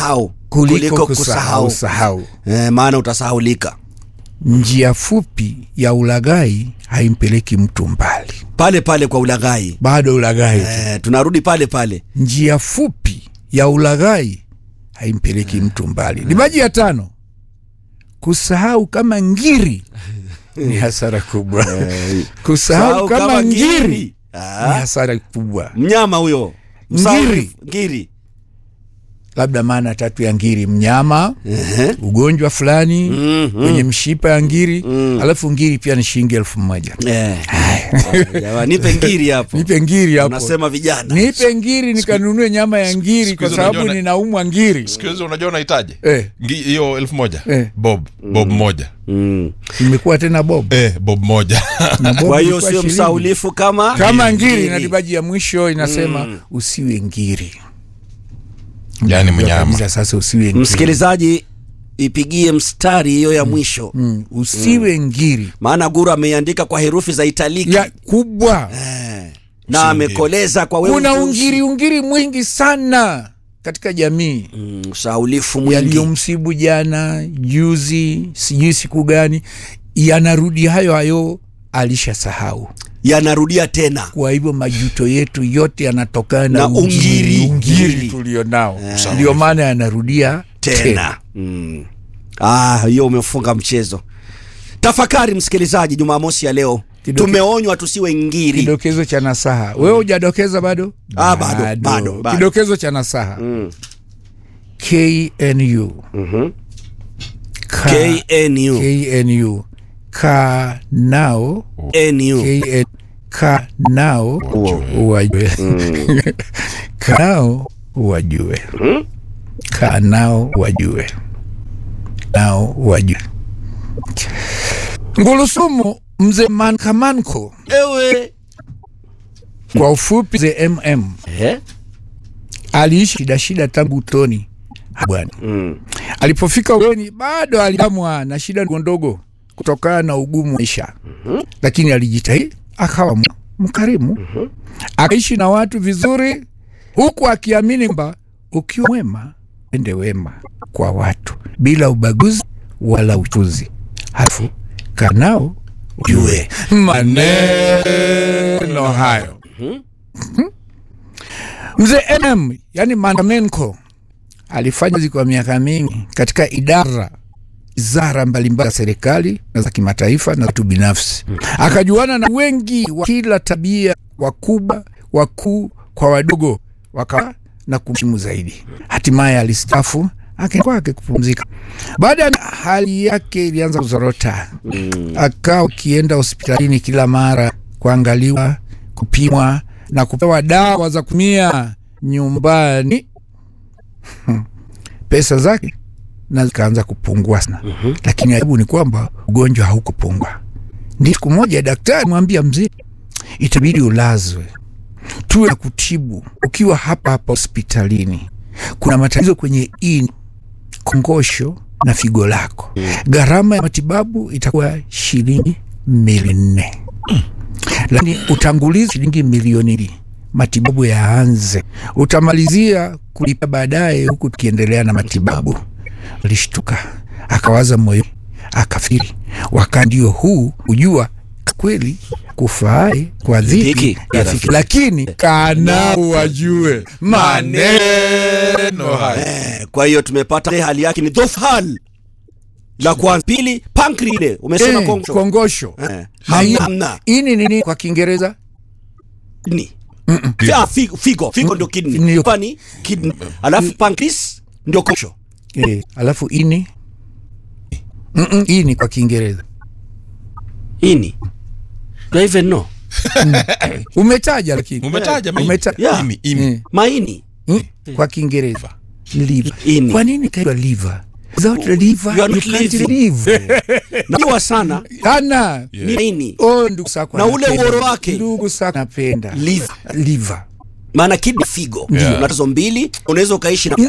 kusahau kuliko kusahau sahau. Eh, maana utasahaulika Njia fupi ya ulaghai haimpeleki mtu mbali, pale pale kwa ulaghai bado ulaghai tu. eh, tunarudi pale pale Njia fupi ya ulaghai haimpeleki mtu mbali. Ni maji ya tano. Kusahau kama ngiri ni hasara kubwa. Kusahau Sahau kama ngiri ni Ah, hasara kubwa. mnyama huyo Ngiri. Msahaulifu. ngiri Labda maana tatu ya ngiri: mnyama, Ehe. ugonjwa fulani Mhm. kwenye mshipa ya ngiri, alafu ngiri pia ni shilingi elfu moja. Eh. Jamani, nipe ngiri hapo Nipe ngiri hapo, unasema vijana nipe ngiri nikanunue nyama ya ngiri, siku kwa hizi sababu unajua na- ninaumwa ngiri. siku hizi unajua unahitaji Eh, Ngi- hiyo elfu moja Eh. bob bob moja mm. imekuwa tena bob eh, bob moja na bob kwa hiyo ilikuwa sio shilingi. msaulifu kama kama ngiri Ngiri. na dibaji ya mwisho inasema usiwe ngiri yani Ndio mnyama kabisa, sasa usiwe ngiri. msikilizaji ipigie mstari hiyo ya mwisho Mm, usiwe ngiri maana guru ameiandika kwa herufi za italiki ya kubwa eh. na amekoleza kwa wewe kuna ujuzi. ungiri ungiri mwingi sana katika jamii mm, usaulifu mwingi yaliyomsibu jana juzi sijui siku gani yanarudi hayo hayo alishasahau yanarudia tena kwa hivyo majuto yetu yote yanatokana na, Na ungiri. ungiri Ungiri. tulionao ndio maana yanarudia tena, tena mm. ah, hiyo umefunga mchezo tafakari msikilizaji jumamosi ya leo Kidoke- tumeonywa tusiwe ngiri kidokezo cha nasaha wewe hujadokeza bado Ah, bado, bado, bado. kidokezo cha nasaha Mm. knu Mhm. Ka- KNU knu ka nao NU KN ka nao wajue ka nao wajue ka nao wajue nao wajue ngulusumu mzee mankamanko ewe kwa ufupi mzee mm eh? aliishi shida shida tangu utoni bwana mm. alipofika uoni bado aliamwa na shida ndogo ndogo kutokana na ugumu wa maisha lakini alijitahidi akawa m- mkarimu akaishi na watu vizuri huku akiamini kwamba ukiwa mwema ende wema kwa watu bila ubaguzi wala uchuzi halafu kanao ujue maneno hayo mzee mm yani mandamenko alifanya kazi kwa miaka mingi katika idara wizara mbalimbali za serikali na za kimataifa na watu binafsi akajuana na wengi wa kila tabia wakubwa wakuu kwa wadogo wakawa na kumheshimu zaidi hatimaye alistafu akaenda kwake kupumzika baada ya hali yake ilianza kuzorota akawa akienda hospitalini kila mara kuangaliwa kupimwa na kupewa dawa za kutumia nyumbani pesa zake na zikaanza kupungua sana mm-hmm. lakini aibu ni kwamba ugonjwa haukupungua ndi siku moja daktari mwambia mzee itabidi ulazwe tuwe na kutibu ukiwa hapa hapa hospitalini kuna matatizo kwenye ini kongosho na figo lako gharama ya matibabu itakuwa shilingi milioni nne lakini utangulizi shilingi milioni mbili matibabu yaanze utamalizia kulipa baadaye huku tukiendelea na matibabu alishtuka akawaza moyo akafiri wakati ndio huu hujua kweli kufae kwa dhiki Dhiki, rafiki lakini kanao wajue maneno haya Eh, kwa hiyo tumepata hali yake ni dhofu hal la kwanza pili pankri ile umesema Eh, kongosho kongosho Eh, Na hamna, hii- hamna. ini nini kwa kiingereza Ni. Ah, figo figo figo ndio kidney Ndio. pani kidney alafu pancreas ndio kongosho eh, alafu ini Mm-mm, ini kwa kiingereza ini do I even know umetaja lakini umetaja maini. Umeta- Yeah. Ini, ini. Eh, maini mm, kwa kiingereza liver Ini. kwa nini kaitwa liver without liver You are you not can't living. live najua sana ana ni maini oh ndugu sako Na ule napenda. uoro wake. ndugu sako napenda liver liver maana kidney figo Yeah. na tazo mbili unaweza ukaishi na